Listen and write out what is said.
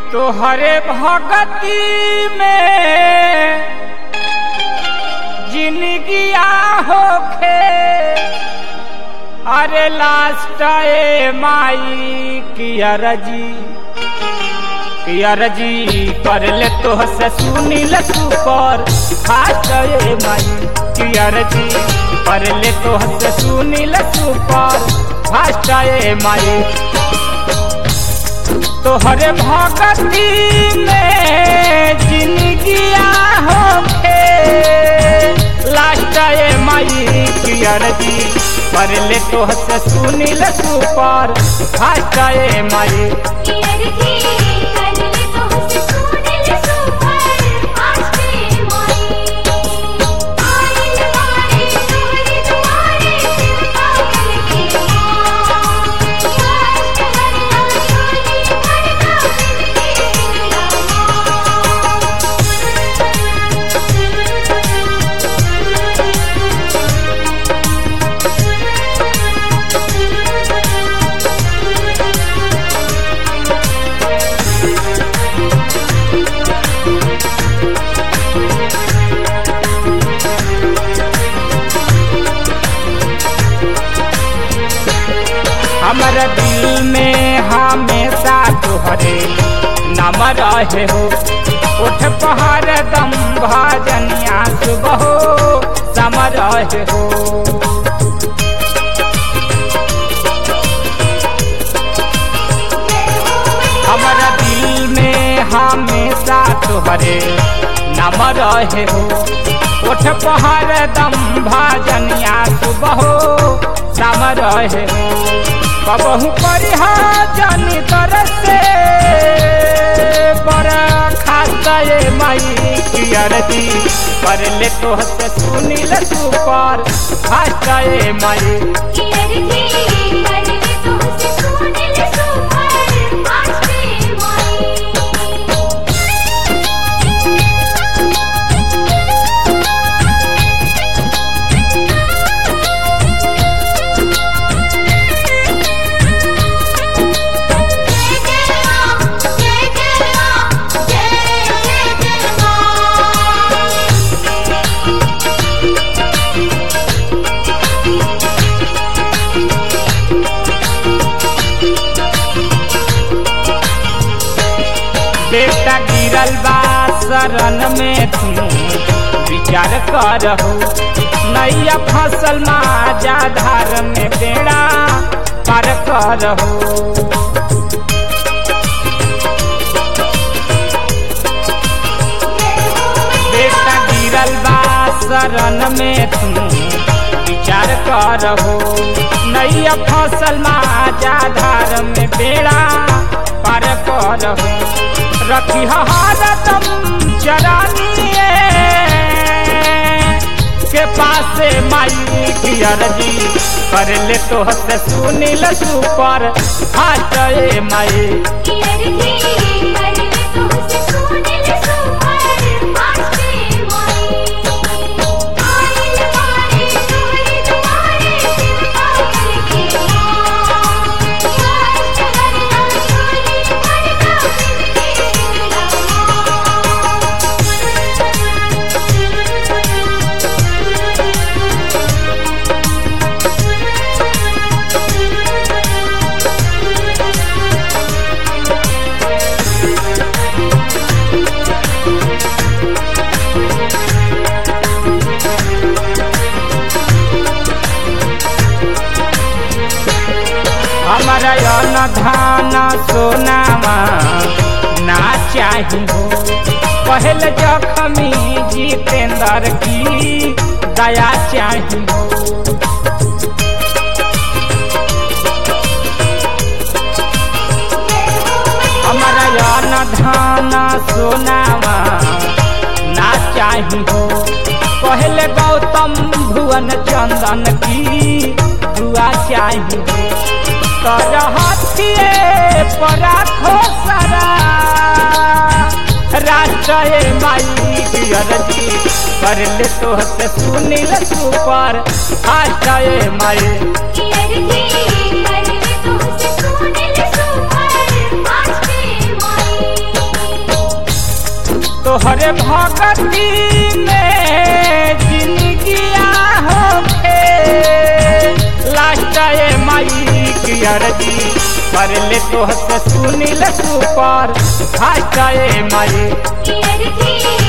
तोहरे भगती में जिंदगिया होखे अरे लास्ट ए माई की अरजी की अरजी कर ले तो से सुनील सुपर फास्ट ए माई की अरजी कर ले तो से सुनील सुपर फास्ट ए माई तोहरे भगती में जिंदगिया होखे लास्ट ए माई की अरजी पर ले तो से सुनील सुपर फास्ट ए माई हमारा दिल में हमेशा तोहरे नाम रहे हो उठ पहाड़ दम भजनिया सुबह सम रहे हो हमारा दिल में हमेशा तोहरे नाम रहे हो उठ पहाड़ दम भजनिया सुबह सम रहे हो कबहू परिहा जानी तरह से बड़ा खाता ये माई की अरजी पर ले तो हसे सुनील सुपर खाता ये माई बेटा गिरल बा शरण में तू विचार करहु नैया फसल माजा धार में बेड़ा पार करहु बेटा गिरल बा शरण में तू विचार करहु नैया फसल माजा धार में बेड़ा पार करहु रखी हरदम चरानिए के पास माई की अर्जी कर ले तो से सुनील सुपर हाथ माई हमारा अन धान सोनामा ना चाही हो पहल जखमी जितेंद्र की दया चाही हो हमारा अन धान सोनामा ना चाही हो पहले गौतम भुवन चंदन की दुआ चाही हो करहतिए पराखो सरा राष्ट्र माई दियरजी कर ले तो से सुनील सुपर हास्टय माई Thank you. के भगती में जिंदगिया होखे लास्ट ए माई की अर्जी कर ले तो से सुनिल सुपर फास्ट ए माई की अर्जी